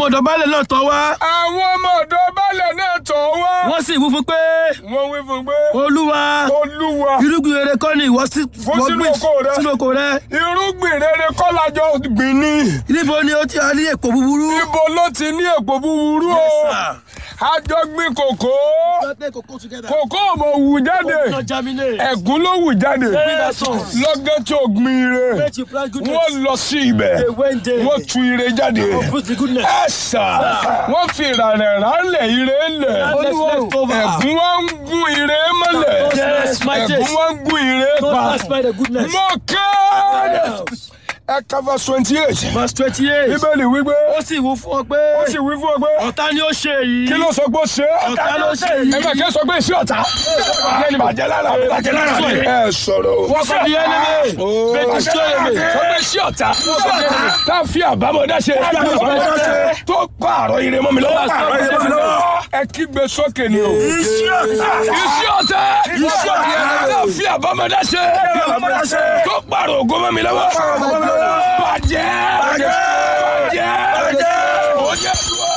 ọmọ ọ̀dọ̀ baálẹ̀ náà tọ̀ wá àwọn ọmọ ọ̀dọ̀ baálẹ̀ náà tọ̀ wá. wọ́n sì wú fún pé wọ́n wí fún pé olúwa olúwa irúgbìn rere kọ́ ni ìwọ sí Fún wọ́n sínú gbìn oko rẹ. sínú oko rẹ irúgbìn rere kọ́ lájọ gbìn ní. níbo ni ó ti rí èpò búburú. ibo ló ti ní èpò búburú o. Yes, sir. àjọ gbìn kòkó. kòkó ò mọ̀ wù jáde. Not germinate. ẹ̀gún ló wù jáde. Yes, sir. lọ́gán tó gbìn ire. Let you plant goodness. wọ́n lọ sí ibẹ̀. They went there. wọ́n tu ire jáde. Put the goodness. ẹ sà wọ́n fi ìrànlẹ̀ ránlẹ̀ ire lẹ̀. Let's left over. ẹ̀gún wa ń gún ire mọ́lẹ̀. Yes, my ẹ̀gún taste. wa ń gún ire Don't pa. pass by the goodness. mo kéde. Yes. ẹ káfa twenty eight. Verse twenty-eight. bíbélì wípé. Ó sì wú fún ọ pé ó sì wí fún ọ pé. ọ̀tá ni ó ṣe èyí. kí ló sọ pé ó ṣe é. Ọ̀tá ló ṣe èyí. ẹ bẹ̀ kí ẹ sọ pé iṣẹ́ ọ̀tá. bàjẹ́ lára mi bàjẹ́ lára mi. ẹ sọ̀rọ̀ o. Work of the enemy. Make it show enemy. sọ pé iṣẹ́ ọ̀tá. tá a fi àbámọ́dá ṣe. tó pààrọ̀ ire mọ́ mi lọ́wọ́. ẹ kígbe sókè ni o. iṣẹ́ ọ̀tá. iṣẹ́ ọ̀tá. tá a fi àbámọ́dá ṣe. tó pààrọ̀ ògo mọ́ mi lọ́wọ́. bàjẹ́. bàjẹ́. bàjẹ́. ó jẹ́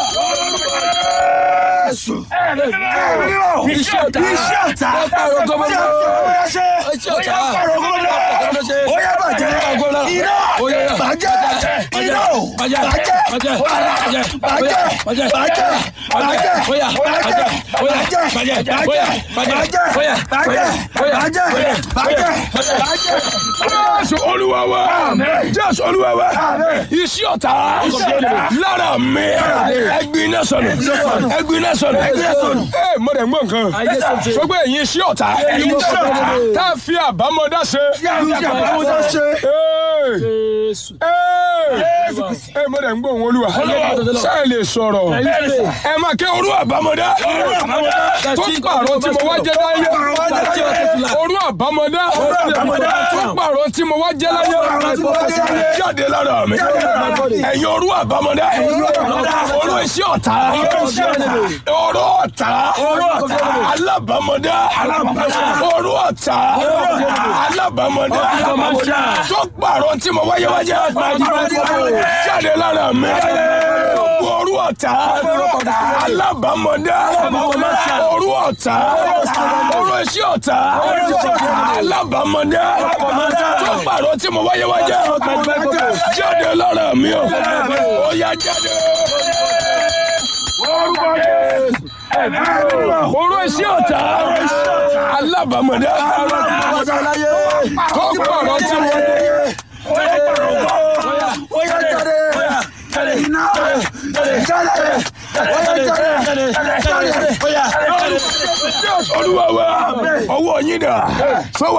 Iṣẹ́ ọ̀tá. Iṣẹ́ ọ̀tá. Ọ̀pọ̀lọpọ̀ gómìnà. Iṣẹ́ ọ̀tá. Ó yẹ bàjẹ́. Iná. Bàjẹ́. Iná. Bàjẹ́. Bàjẹ́. Bàjẹ́. Bàjẹ́. Bàjẹ́. Bàjẹ́. Oya. Bàjẹ́. Oya. Bàjẹ́. Bàjẹ́. Bàjẹ́. Oya. Bàjẹ́. Bàjẹ́. Bàjẹ́. Jésù olúwa wa. Jésù olúwa wa. Iṣẹ́ ọ̀tá. Lára mi. Ẹgbin iná sọnù. Ẹgbin iná sọnù. Ẹ mo dẹ̀ ń gbọ́ nǹkan. Sọ pé ẹ̀yin iṣẹ́ ọ̀tá. Tá a fi àbámọ́dá ṣe. Ee. Jésù. Ee. Ẹ mo dẹ̀ ń gbọ́ òun olúwa. Ṣé ẹ lè sọ̀rọ̀? Ẹ máa kẹ́ orú àbámọ́dá. Tó pààrọ̀ tí mo wá jẹ́ láyé. Orú àbámọ́dá. Tó pààrọ̀ tí mo wá jẹ́ láyé. Jáde lára mi. Ẹ̀yin orú àbámọ́dá. Orú iṣẹ́ ọ̀tá. Orú ọ̀tá. Alábàmọ́dá. Orú ọ̀tá. Alábàmọ́dá. Tó pààrọ̀ tí mo wáyé wájẹ́. Jáde lára mi. Orú ọ̀tá. Alábàmọ́dá. Orú ọ̀tá. Orú iṣẹ́ ọ̀tá. Alábàmọ́dá. Tó pààrọ̀ tí mo wáyé wájẹ́. Jáde lára mi o. Ó yá jáde. Orú iṣẹ́ ọ̀tá. Alábàmọ́dá. Tó pààrọ̀ tí mo Olúwa wa ọwọ́ yín dà. Sọ́wọ́